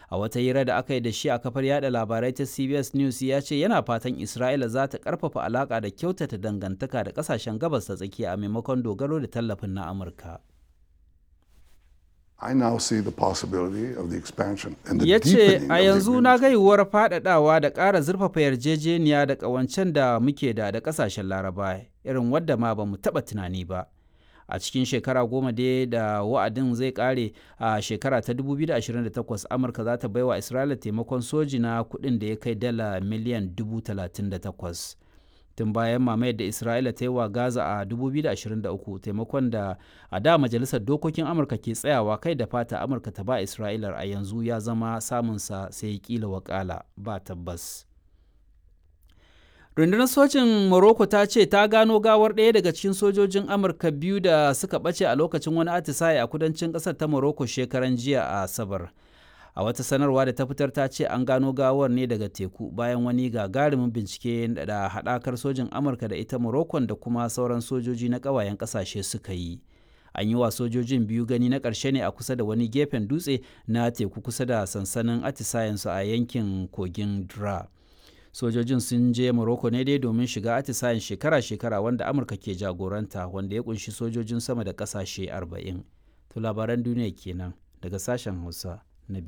a wata hira da aka yi da shi a kafar yada labarai ta cbs news ya ce yana fatan isra'ila za ta karfafa alaka da kyautata dangantaka da kasashen gabas ta tsakiya a maimakon dogaro da tallafin na amurka I now see the possibility of the expansion and the ya ce deepening a of the yanzu na agreement. ga yiwuwar faɗaɗawa da ƙara zurfafa yarjejeniya da ƙawancen da muke da da ƙasashen laraba irin wadda ma ba mu taɓa tunani ba a cikin shekara goma dai da wa'adin zai ƙare a shekara ta 2028 amurka za ta baiwa isra'ila taimakon soji na kuɗin da ya kai dala miliyan 38 tun bayan mamayar da isra'ila ta yi wa gaza a 2023 taimakon da a da majalisar dokokin amurka ke tsayawa kai da fata amurka ta ba isra'ilar a yanzu ya zama samunsa sai kila wakala ba tabbas rundunar sojin morocco ta ce ta gano gawar ɗaya daga cikin sojojin amurka biyu da suka ɓace a lokacin wani atisaye a kudancin ƙasar ta morocco shekaran jiya a asabar a wata sanarwa da ta fitar ta ce an gano gawar ne daga teku bayan wani gagarumin bincike da haɗakar sojin amurka da ita morocco da kuma sauran sojoji na ƙawayen ƙasashe suka yi an yi wa sojojin biyu gani na ƙarshe ne a kusa da wani gefen dutse na teku kusa da sansanin atisayensu a yankin kogin dra sojojin sun je morocco ne dai domin shiga atisayen shekara-shekara wanda amurka ke jagoranta wanda ya kunshi sojojin sama da ƙasashe 40 to labaran duniya kenan daga sashen hausa